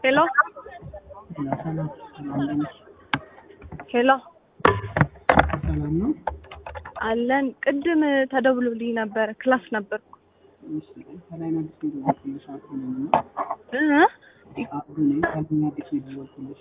ሄሎ ሰላም ሰላም ነሽ? ሄሎ ሰላም ነው። አለን። ቅድም ተደውሎልኝ ነበር፣ ክላስ ነበርኩ። እሺ ከላይ ነው አዲስ የደወልኩልሽ አብዱ ነኝ እና እ አብዱ ነኝ ከላይ ነው አዲስ የደወልኩልሽ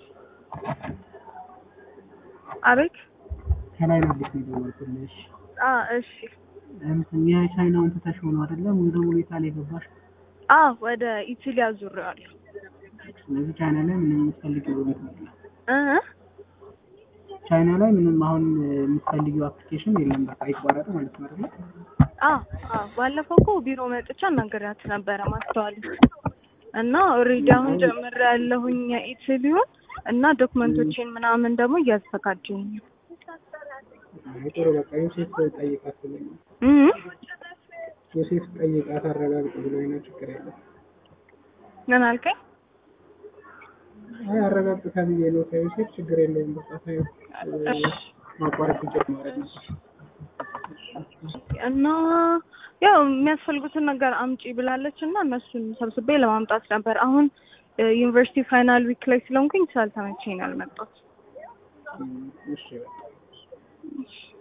አቤት። ከላይ ነው አዲስ የደወልኩልሽ አ እሺ። እንትን የቻይናውን ትተሽ ሆኖ አይደለም ሙሉ በሙሉ ኢታሊያ የገባሽ አ ወደ ኢታሊያ ዙሬዋለሁ። ስለዚህ ቻይና ላይ ምንም የምትፈልጊው ነገር የለም እ ቻይና ላይ ምንም አሁን የምትፈልጊው አፕሊኬሽን የለም በቃ ይቋረጥ ማለት ነው አይደል አ አ ባለፈው እኮ ቢሮ መጥቻ አናገሪያት ነበረ ማስተዋል እና ኦልሬዲ አሁን ጀምሬ ያለሁኝ የኢታሊውን እና ዶክመንቶቼን ምናምን ደግሞ እያዘጋጀኝ ነው። አይ ጥሩ በቃ ዮሴፍ ጠይቃት ብሎኝ ነው እ ዮሴፍ ጠይቃት አረጋግጥ ብሎኝ ነው ችግር የለም ምን አልከኝ? አይ አረጋግጥ ተብዬ ነው ከዮሴፍ ችግር የለውም በቃ ተይው ማቋረጥ ይጀምራል እና ያው የሚያስፈልጉትን ነገር አምጪ ብላለች እና እነሱን ሰብስቤ ለማምጣት ነበር። አሁን ዩኒቨርሲቲ ፋይናል ዊክ ላይ ስለሆንኩኝ ስላልተመቸኝ ነው ያልመጣሁት። እሺ በቃ